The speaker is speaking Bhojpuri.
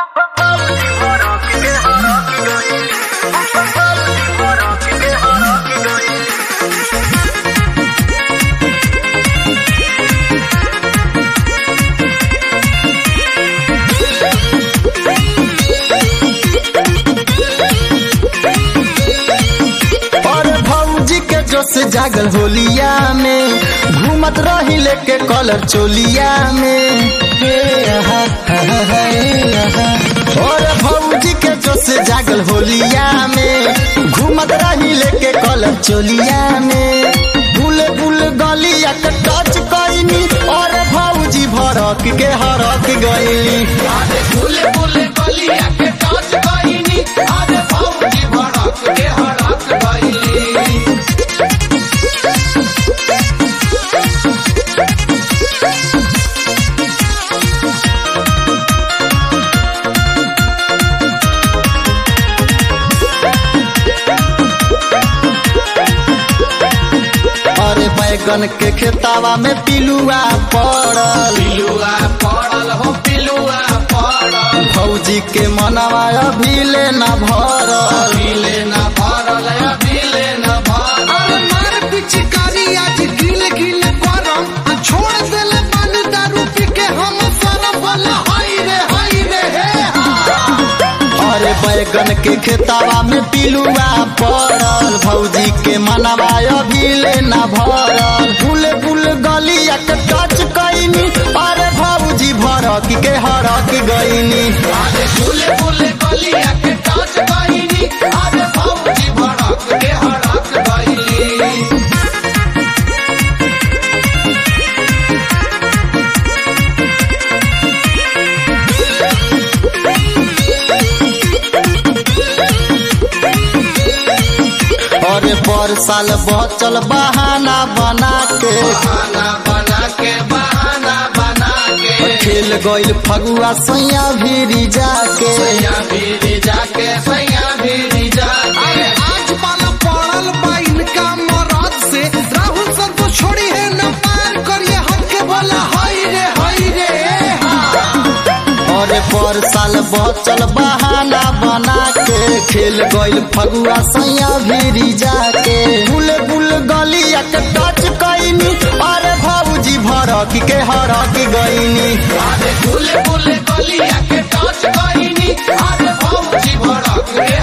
से जागल होलिया में घूमत रही लेके कलर चोलिया में हे आहा, आहा, हे आहा। और भौजी के जो से जागल होलिया में घूमत रही लेके कलर चोलिया में बुल बुल गलिया के टच कईनी और भौजी भड़क के हरक गईली फूले फूले गलिया के टच कईनी अरे भौजी भड़क के हड़क गईली अरे बैगन के खेतावा में पिलुआ पड़ल पिलुआ पड़ल हो पिलुआ पड़ल भौजी के मनवा अभी ले न भरल अभिले न भरल अभिले न भरल अरे मार पिचकारी आज गिल गिल करम आ छोड़ देले पानी दारू पी के हम सरम वाला हाय रे हाय रे हे हा अरे बैगन के खेतावा में पिलुआ पड़ल भौजी के मनवा अभी ले न भरल फूल फूल गलिया के टच कैनी अरे भौजी भरक के हरक गईनी अरे फूले फूले गलिया के टच कईनी अरे भौजी भड़क के हड़क गईली अरे पर साल बचल बहाना बना के बहाना बना के बहाना बना के खेल गईल फगुआ सैया भीरी जाके सैया भीरी जाके सैया भीरी जाके अरे आज पाला पड़ल बा इनका मरद से राहुल सर को छोड़ी है न पार करिए हक के बोला हाय रे हाय रे हे हा अरे पर साल बचल बहाना बना के खेल गईल फगुआ सैया भीरी जाके बुल बुल गलिया के टच कैनी अरे भौजी भरक के हरक गईनी अरे फूले फूले गलिया के टच कईनी अरे भौजी भड़क के